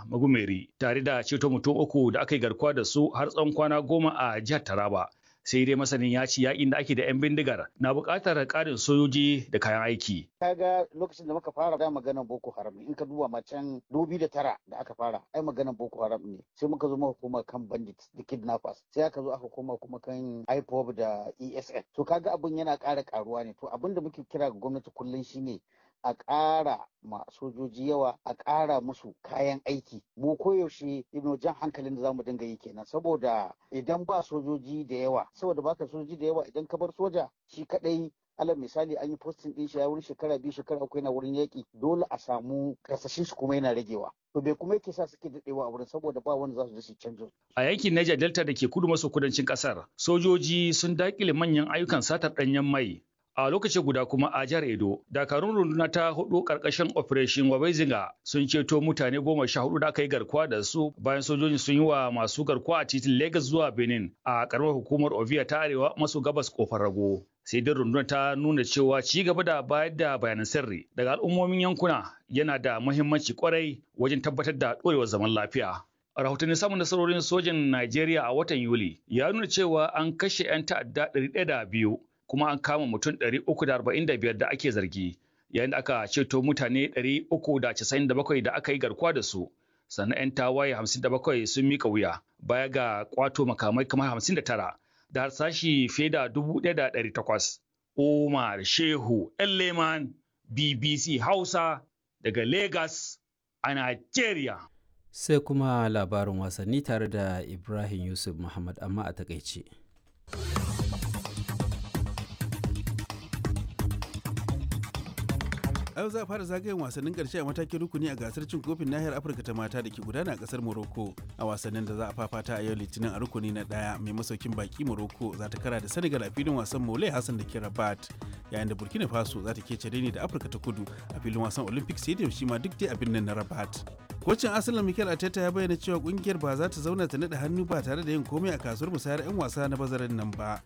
Magumeri tare da ceto mutum uku da aka yi garkuwa da su har tsawon kwana goma a jihar Taraba. Sai dai masanin ya ci yakin da ake da 'yan bindigar na buƙatar ƙarin sojoji da kayan aiki. Kaga lokacin da muka fara da maganar Boko Haram in ka duba macen dubi da tara da aka fara ai maganar Boko Haram ne sai muka zo muka koma kan bandits da kidnappers sai aka zo aka koma kuma kan IPOB da ESN to kaga abin yana ƙara ƙaruwa ne to abin da muke kira ga gwamnati kullum shine a ƙara ma sojoji yawa a ƙara musu kayan aiki mu koyaushe ino jan hankalin da zamu dinga yi kenan saboda idan ba sojoji da yawa saboda baka sojoji da yawa idan ka bar soja shi kadai alal misali an yi postin din shi ya wurin shekara biyu shekara uku yana wurin yaƙi dole a samu kasashen su kuma yana ragewa to bai kuma yake sa suke daɗewa a wurin saboda ba wanda za su je su canjo A yankin Niger Delta da ke kudu maso kudancin ƙasar, sojoji sun daƙile manyan ayyukan satar ɗanyen mai a lokaci guda kuma a jihar Edo, dakarun runduna ta hudu karkashin Operation Wabezinga sun ceto mutane goma sha hudu da aka yi garkuwa da su bayan sojojin sun yi wa masu garkuwa a titin Lagos zuwa Benin a karamar hukumar Ovia ta arewa maso gabas kofar rago. Sai dai rundunar ta nuna cewa ci gaba da bayar da bayanan sirri daga al'ummomin yankuna yana da muhimmanci kwarai wajen tabbatar da ɗorewar zaman lafiya. rahotanni samun nasarorin sojan Najeriya a watan Yuli ya nuna cewa an kashe 'yan ta'adda 102 kuma an kama mutum 345 da ake zargi yayin da aka ceto mutane 397 da aka yi garkuwa da su sannan 'yan tawaye 57 sun mika wuya baya ga kwato makamai kamar 59 da harsashi fiye da 1,800 Umar Shehu Leman BBC Hausa daga Lagos a Najeriya. Sai kuma labarin wasanni tare da Ibrahim Yusuf Muhammad amma a takaice. yau za a fara zagayen wasannin karshe a matakin rukuni a gasar cin kofin nahiyar afirka ta mata da ke gudana a kasar morocco a wasannin da za a fafata a yau litinin a rukuni na daya mai masaukin baki morocco za ta kara da senegal a filin wasan mole hassan da ke rabat yayin da burkina faso za ta kece ne da afirka ta kudu a filin wasan olympic stadium shi ma duk dai a birnin na rabat kocin asalin mikel arteta ya bayyana cewa kungiyar ba za ta zauna ta naɗa hannu ba tare da yin komai a kasuwar musayar 'yan wasa na bazarin nan ba